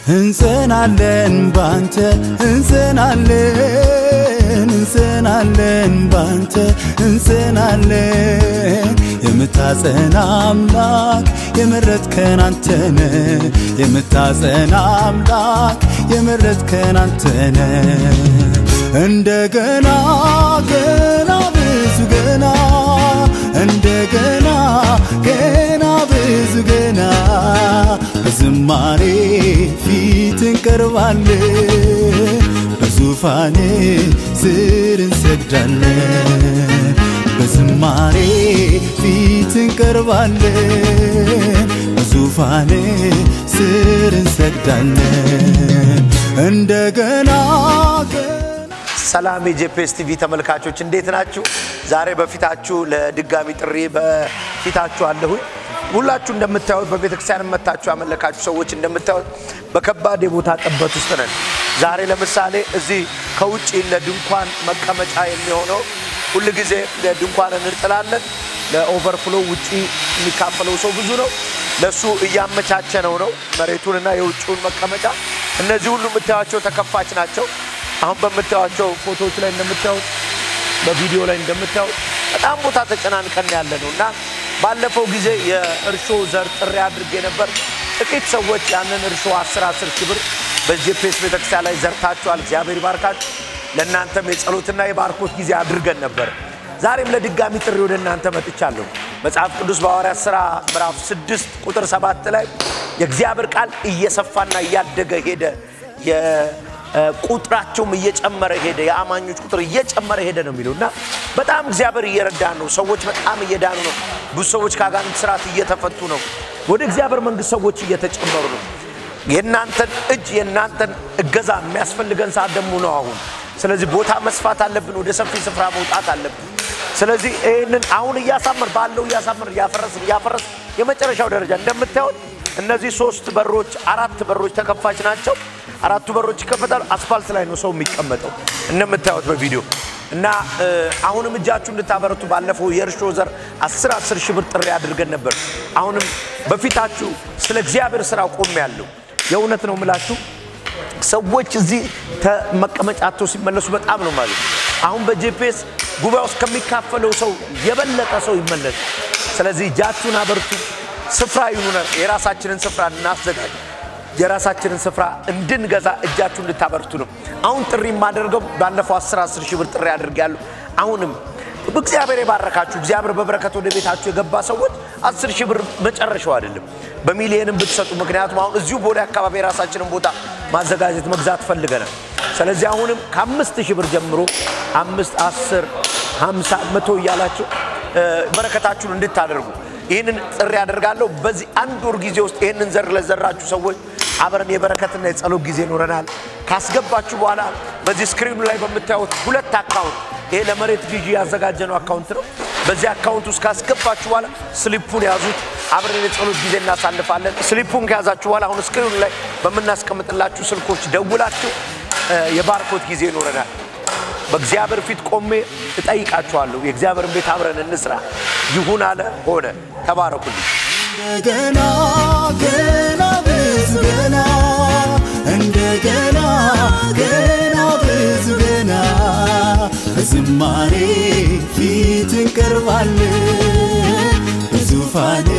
እንጸናለን ባንተ እንጸናለን እንጸናለን ባንተ እንጸናለን የምታጸና አምላክ የመረጥከን አንተነ የምታጸና አምላክ የመረጥከን አንተነ እንደገና ገና ብዙ ገና እንደገና ገና ብዙ ገና በዝማሬ ፊት እንቀርባለን በዙፋኔ ስር እንሰግዳለን በዝማሬ ፊት እንቀርባለን በዙፋኔ ስር እንሰግዳለን እንደገና ሰላም የጄፒኤስ ቲቪ ተመልካቾች እንዴት ናችሁ? ዛሬ በፊታችሁ ለድጋሚ ጥሪ በፊታችሁ አለሁኝ። ሁላችሁ እንደምታዩት በቤተ ክርስቲያን መታችሁ ያመለካችሁ ሰዎች እንደምታዩት በከባድ የቦታ ጠበት ውስጥ ነን። ዛሬ ለምሳሌ እዚህ ከውጭ ለድንኳን መቀመጫ የሚሆነው ሁል ጊዜ ድንኳን እንጥላለን። ለኦቨርፍሎ ውጪ የሚካፈለው ሰው ብዙ ነው። ለእሱ እያመቻቸ ነው ነው መሬቱንና የውጭውን መቀመጫ። እነዚህ ሁሉ የምታዩቸው ተከፋች ናቸው። አሁን በምታዩቸው ፎቶዎች ላይ እንደምታዩት በቪዲዮ ላይ እንደምታዩት በጣም ቦታ ተጨናንቀን ያለ ነው እና ባለፈው ጊዜ የእርሾ ዘር ጥሪ አድርጌ ነበር። ጥቂት ሰዎች ያንን እርሾ 10 10 ሺህ ብር በጄፒኤስ ቤተክርስቲያን ላይ ዘርታችኋል። እግዚአብሔር ይባርካችሁ። ለእናንተም የጸሎትና የባርኮት ጊዜ አድርገን ነበር። ዛሬም ለድጋሚ ጥሪ ወደ እናንተ መጥቻለሁ። መጽሐፍ ቅዱስ በሐዋርያት ሥራ ምዕራፍ 6 ቁጥር 7 ላይ የእግዚአብሔር ቃል እየሰፋና እያደገ ሄደ ቁጥራቸውም እየጨመረ ሄደ። የአማኞች ቁጥር እየጨመረ ሄደ ነው የሚለው እና በጣም እግዚአብሔር እየረዳን ነው። ሰዎች በጣም እየዳኑ ነው። ብዙ ሰዎች ከአጋንንት ስርዓት እየተፈቱ ነው። ወደ እግዚአብሔር መንግስት ሰዎች እየተጨመሩ ነው። የእናንተን እጅ የእናንተን እገዛ የሚያስፈልገን ሰዓት ደግሞ ነው አሁን። ስለዚህ ቦታ መስፋት አለብን። ወደ ሰፊ ስፍራ መውጣት አለብን። ስለዚህ ይህንን አሁን እያሳመር ባለው እያሳመር እያፈረስን እያፈረስ የመጨረሻው ደረጃ እንደምታዩት እነዚህ ሶስት በሮች አራት በሮች ተከፋች ናቸው። አራቱ በሮች ይከፈታሉ። አስፋልት ላይ ነው ሰው የሚቀመጠው እንደምታዩት በቪዲዮ እና አሁንም እጃችሁ እንድታበረቱ ባለፈው የእርሾ ዘር አስር አስር ሺህ ብር ጥሪ አድርገን ነበር። አሁንም በፊታችሁ ስለ እግዚአብሔር ስራ ቆም ያለው የእውነት ነው ምላችሁ ሰዎች እዚህ መቀመጫቸው ሲመለሱ በጣም ነው ማለት አሁን በጄፒኤስ ጉባኤ ውስጥ ከሚካፈለው ሰው የበለጠ ሰው ይመለስ። ስለዚህ እጃችሁን አበርቱ። ስፍራ ይኑነ የራሳችንን ስፍራ እናዘጋጅ። የራሳችንን ስፍራ እንድንገዛ እጃችሁ እንድታበርቱ ነው። አሁን ጥሪ የማደርገው ባለፈው 10 10 ሺህ ብር ጥሪ አድርጌያለሁ። አሁንም እግዚአብሔር የባረካችሁ እግዚአብሔር በበረከት ወደ ቤታችሁ የገባ ሰዎች 10 ሺህ ብር መጨረሻው አይደለም፣ በሚሊየንም ብትሰጡ። ምክንያቱም አሁን እዚሁ ቦሌ አካባቢ የራሳችንን ቦታ ማዘጋጀት መግዛት ፈልገናል። ስለዚህ አሁንም ከአምስት ሺህ ብር ጀምሮ አምስት አስር ሀምሳ መቶ እያላችሁ በረከታችሁን እንድታደርጉ ይህንን ጥሪ አደርጋለሁ። በዚህ አንድ ወር ጊዜ ውስጥ ይህንን ዘር ለዘራችሁ ሰዎች አብረን የበረከትና የጸሎት ጊዜ ይኖረናል። ካስገባችሁ በኋላ በዚህ ስክሪኑ ላይ በምታዩት ሁለት አካውንት ይሄ ለመሬት ግዢ ያዘጋጀነው አካውንት ነው። በዚህ አካውንት ውስጥ ካስገባችሁ በኋላ ስሊፑን ያዙት። አብረን የጸሎት ጊዜ እናሳልፋለን። ስሊፑን ከያዛችሁ በኋላ አሁን ስክሪኑ ላይ በምናስቀምጥላችሁ ስልኮች ደውላችሁ የባርኮት ጊዜ ይኖረናል። በእግዚአብሔር ፊት ቆሜ እጠይቃችኋለሁ። የእግዚአብሔርን ቤት አብረን እንስራ። ይሁን አለ ሆነ። ተባረኩልኝ። እንደገና ገና ብዙ ገና እንደገና ገና ብዙ ገና በዝማሬ ፊት እንቀርባለን በዙፋኔ